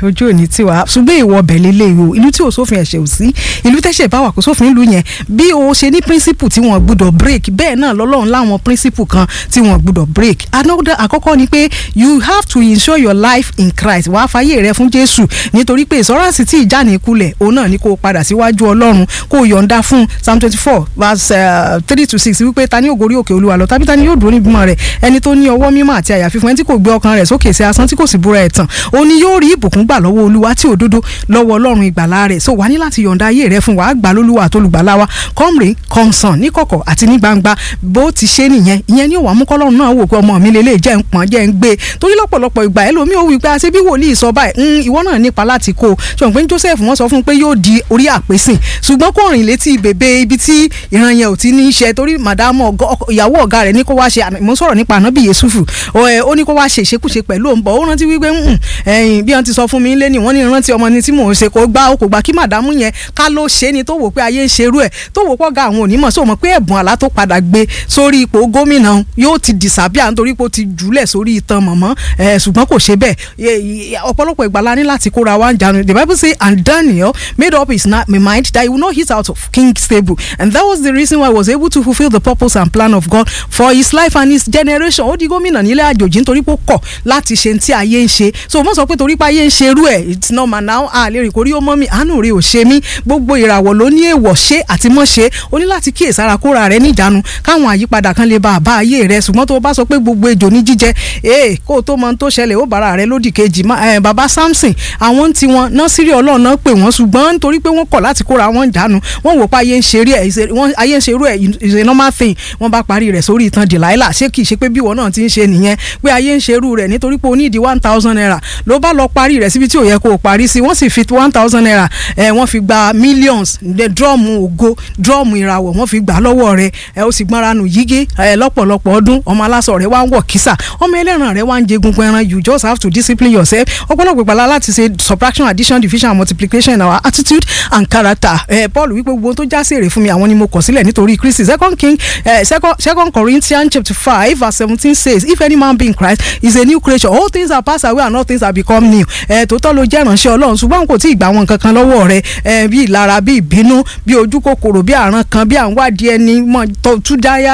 ojú òní tiwa ṣùgbọ́n ìwọ ọbẹ̀ lélẹ̀ o ìlú tí ò sófin ẹ̀ṣẹ̀ ò sí ìlú tẹ́ṣẹ̀ bá wà kó sófin ìlú yẹn bí o ṣe ní principle tí wọ́n gbọ́dọ̀ break bẹ́ẹ̀ náà lọ́lọ́run láwọn principle kan tí wọ́n gbọ́dọ̀ break another àkọ́kọ́ ni pé you have to ensure your life in Christ wàá fàyè rẹ fún Jésù nítorí pé ìsọ́ránsì tí ìjà ní kulẹ̀ òun náà ni kó o padà síwájú Ọlọ́run kó o yọ̀ǹda fún Psalm twenty four verse three to six wípé ta ni yóò gorí òkè Olúwa lọ tàbí ta ni yóò dúró ní ìgbìmọ̀ rẹ̀ ẹni tó ní ọwọ́ mímọ́ àti àyà fífún ẹni tí kò gbé ọkàn rẹ̀ sókè sí asán tí kò sì búra ẹ̀tàn òun ni yóò rí ìbùkún gbà lọ́wọ́ Olúwa tí òdodo lọ́wọ́ Ọlọ́run ìgbàlà rẹ̀ so wà ní láti yọ̀ǹda ayé rẹ̀ fún wàá gbà lólúwa àtolùgbàlà wa kọ́mrè kọ́nsàn ní kọ̀kọ̀ àti ní gbangba bó ti ṣe nìyẹn ìyẹn ni ó wà mú kọ́lọ́run náà wò pé ọmọ mi lélẹ̀ jẹ́ ń pọ́n jẹ́ ń gbé torí lọ́pọ̀lọpọ̀ ìgbà ẹlòmíì ó wí pé àṣẹ bí wòlíì sọ báyìí ìwọ náà nípa láti kó o ṣùgbọ́n pé Joseph wọ́n sọ fún un pé yóò di orí àpèsìn ṣùgbọ́n kò rìn létí bèbè ibi tí ìran yẹn ò ti ní í ṣe torí màdàmú ìyàwó ọ̀gá rẹ̀ ní kó wá ṣe mo sọ̀rọ̀ nípa ànábì Yéṣùfù ó ní kó wá ṣe ìṣekúṣe pẹ̀lú òun bọ̀ ó rántí wípé ẹ̀yìn bí wọ́n ti sọ fún mi lé ní wọ́n ní rántí ọmọ ni tí mò ń ṣe kó gbá ó kò gbà kí màdàmú yẹn ká ló ṣe ni tó wò pé ayé ń ṣerú ẹ̀ tó wò pọ̀ ga àwọn onímọ̀ sọ mọ̀ pé ẹ̀bùn àlá tó padà gbé sórí ipò gómìnà yóò ti dìsàbíà nítorí pé ó ti jùlẹ̀ sórí itan mọ̀mọ́ ṣùgbọ́n kò ṣe bẹ́ẹ̀ ọ̀pọ̀lọpọ̀ ìgbà la ní láti kóra wa ń jánu the bible say and Daniel made up his mind that he would not hit out of king's table and that was the reason why he was able to fulfil the purpose and plan of God for his life and his generation ó di gómìnà nílẹ̀ àjòjì nítorí pé ó kọ̀ láti ṣe tí ayé ń ṣe so mo sọ pé torí pé ayé ń ṣe irú ẹ̀ it's normal now a lè rìn kórí ó mọ́ mi àánú rẹ̀ ò ṣe mí gbogbo ìràwọ̀ ló ní èèwọ̀ ṣe àti mọ́ ṣe o ní láti kíyèsára kóra rẹ níjànú káwọn àyípadà kan lè ba àbá ayé rẹ ṣùgbọ́n tó o bá sọ pé gbogbo ejò ní jíjẹ ee kó o tó mọ tó ṣẹlẹ̀ ó bára rẹ lódì kejì baba Samson àwọn tí wọn nọ́sírí ọlọ́run náà pè wọ́n ṣùgbọ́n nítorí pé wọ́n kọ̀ láti kóra wọn jánu wọ́n wò pé ayé ń ṣerú ẹ̀ ayé ń ṣerú ẹ̀ is a normal thing wọ́n bá parí rẹ̀ sórí ìtàn Delilah ṣé kìí ṣe pé bí ìwọ náà ti ń ṣe nìyẹn pé ayé ń ṣerú rẹ̀ nítorí pé o ní ìdí one thousand naira ló bá lọ parí rẹ̀ síbi tí ò yẹ kó o parí sí wọ́n sì fi one thousand naira ẹ̀ wọ́n fi gba millions drọ́ọ̀mù ògo drọ́ọ̀mù ìràwọ̀ wọ́n fi gbà lọ́wọ́ rẹ̀ ẹ̀ ó sì gbọ́nra nù yígé ẹ̀ lọ́pọ̀lọpọ̀ ọdún ọmọ aláṣọ rẹ̀ wá ń wọ̀ kísà ọmọ ẹlẹ́ran rẹ̀ wá ń jẹ gungun ẹran you just have to discipline yourself ọ̀pọ̀lọpọ̀ ìgbàlá láti ṣe subtraction addition division and multiplication in our attitude and character ẹ̀ Paul wípé gbogbo tó já sí èrè fún mi àwọn ni mo kọ̀ sílẹ̀ nítorí Kristi second king uh, second, second Corinthians chapter five verse seventeen says if any man be in Christ he is a new creature all things are passed away and all things are become new ẹ̀ tòótọ́ ló jẹ́ ìránṣẹ́ Ọlọ́run ṣùgbọ́n kò tí ì gbà wọn kankan lọ́wọ́ rẹ̀ ẹ̀ bí ìlara bí ìbínú bí ojú kòkòrò bí àrán kan bí à ń wádìí ẹni mọ́ tó tú dáyà